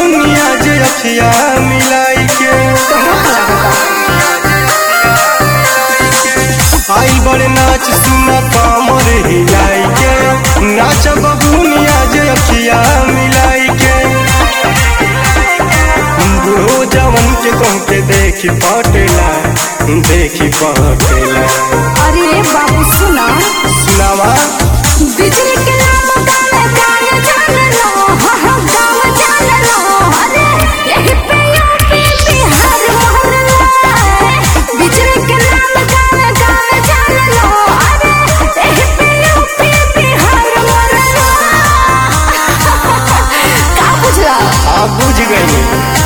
बबुनिया जे अखिया मिलाई के आई बड़े नाच सुना कामर हिलाई के नाच बबुनिया जे अखिया मिलाई के बुढ़ो जवन के कह के देखी पटेला देखी पटेला अरे बाबू सुना सुनावा बिजली के नाम गाने गाने जान लो हाँ हाँ गाँव जान लो अरे यही पे यूपी बिहार मोहल्ला बिजली के नाम गाने गाने जान लो अरे यही पे यूपी बिहार मोहल्ला का बुझला आप बुझ गई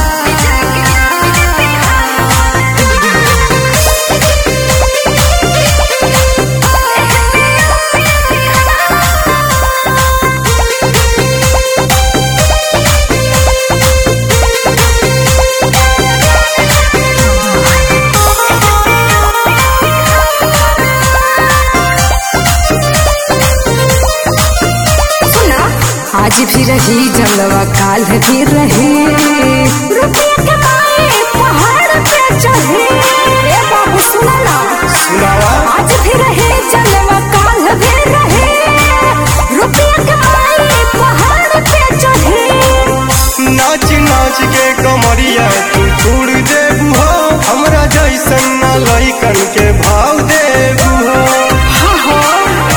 सुना आज भी रही जलवा काल भी रहे रुपया कमाए पहाड़ पे चढ़े ए बाबू सुना ना सुनावा आज भी रहे जलवा काल भी रहे रुपया कमाए पहाड़ पे चढ़े नाच नाच के कमरिया तू तोड़ देबू हो हमरा जैसन ना लइकन के भाव देबू हो हाँ हाँ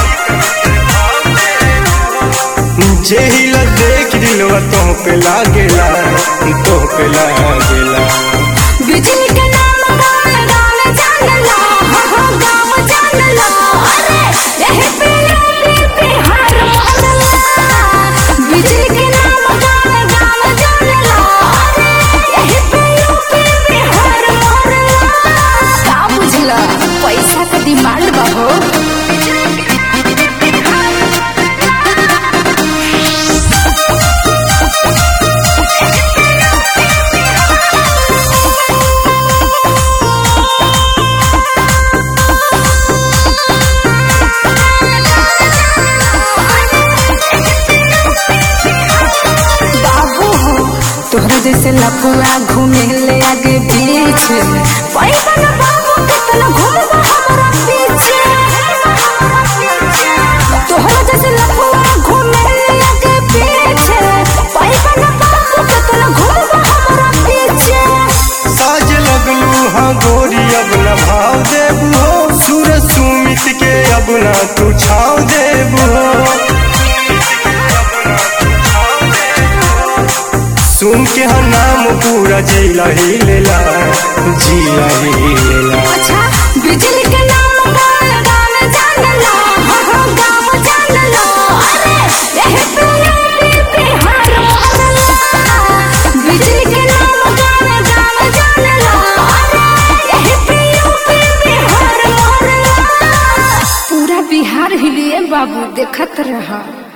जेहिल देख दिलवा तो पे लागेला तो पे लागेला बिजली के नाम गाने गाने जान लो हाँ हाँ गाँव जान लो अरे यही पे यूपी बिहार मोहल्ला बिजली के नाम गाने गाने जान लो अरे यही पे यूपी बिहार मोहल्ला का बुझला पैसा का डिमांड बा हो बाबू हो तोहरा जैसे लपुआ घूमे ले आगे पीछे पैसा न बाबू कितना घूमबा हमरा पीछे तोहरा जैसे लपुआ घूमे ले आगे पीछे पैसा न बाबू कितना घूमबा हमरा पीछे साज लगलू हाँ गोरी अब न भाव देबू हो सूर सुमित के अब ना तू छाव देबू हो सुन के हम नाम पूरा जिला ही लेला जिला ही लेला अच्छा बिजली के नाम गान गान जान लो हाँ हाँ गाँव जान लो अरे यही पे यूपी बिहार मोहल्ला बिजली के नाम गान गान जान लो अरे यही पे यूपी बिहार मोहल्ला पूरा बिहार हिलिए बाबू देखत रहा